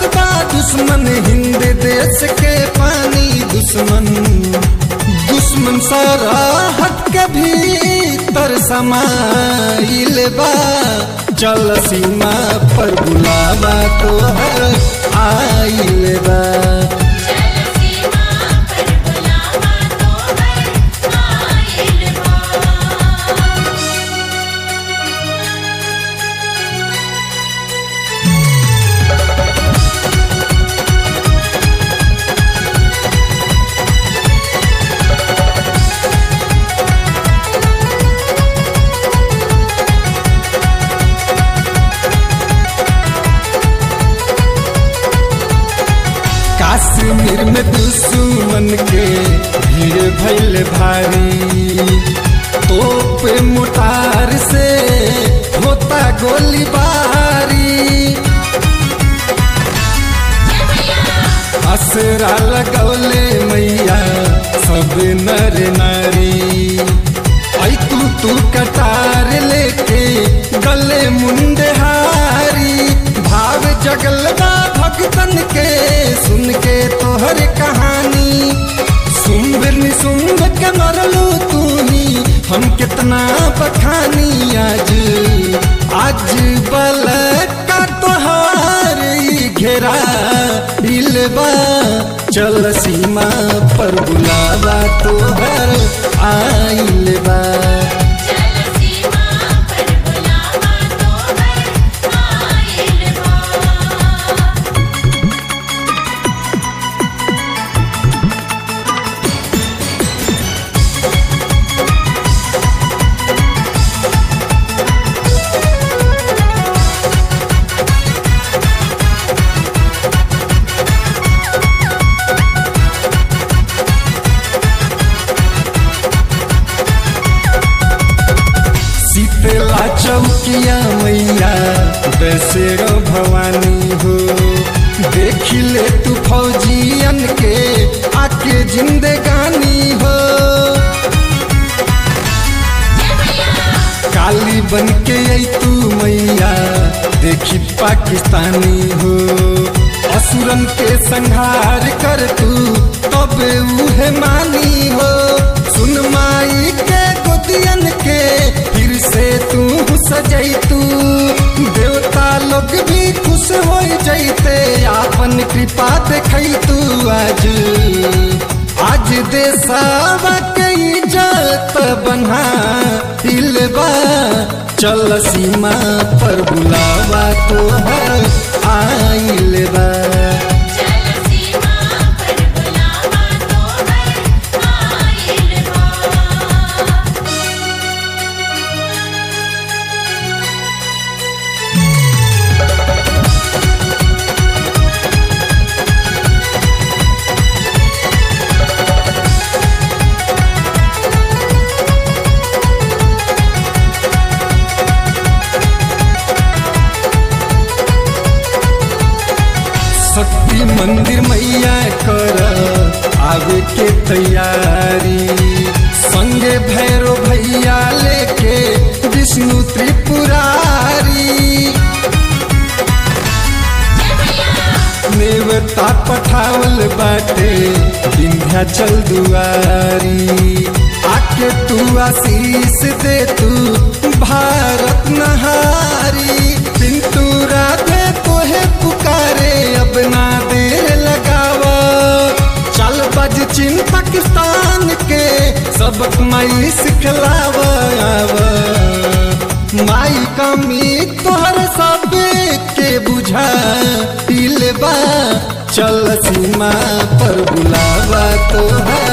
बा दुश्मन हिंद देश के पानी दुश्मन दुश्मन सारा हट के भीतर समाइल बा चल सीमा पर बुलावा तो आइल बा चल सीमा पर बुलावा तो हर आइल बा कश्मीर में दुश्मन के भीड़ भैल भारी तोप मोटार से होता गोलीबारी असरा लगौले मैया सब नर नारी आई तू तू कटार लेके गले मुंडहारी भाव जगलदा भगतन के सुन के तोहर कहानी सुंदर निसुंद के मरलो तू ही हम कितना बखानी आज आज बल का तोहार ई घेरा इलबा चल सीमा पर बुलावा तोहर आइल बा चल सीमा पर बुलावा तो हर आइल बा शीतला चौकिया मैया बेसेरो भवानी हो देख ले तू फौजियन के आके जिंदगानी हो काली बन के आई तू मैया देखी पाकिस्तानी हो असुरन के संहार कर तू तब उहे मानी हो सुन माई के गोदियन के फिर से तू सजई तू देवता लोग भी खुश हो जैते आपन कृपा देखई तू आज आज देसावा के इज्जत बना दिलबा चल सीमा पर बुलावा तो आइल बा चल सीमा पर बुलावा तो हर आइल बा शक्ति मंदिर मैया कर आगे के तैयारी संगे भैरो भैया लेके विष्णु त्रिपुरारी नेवता पठावल बाटे विंध्याचल दुआरी आके तू आशीष दे तू भारत नहारी पिंटू राधे तोहे पुकारे अब ना देर लगावा चल बज चीन पाकिस्तान के सबक माई सिखलावा आवा माई कमी तोहर सब के बुझा दिलबा चल सीमा पर बुलावा तोहर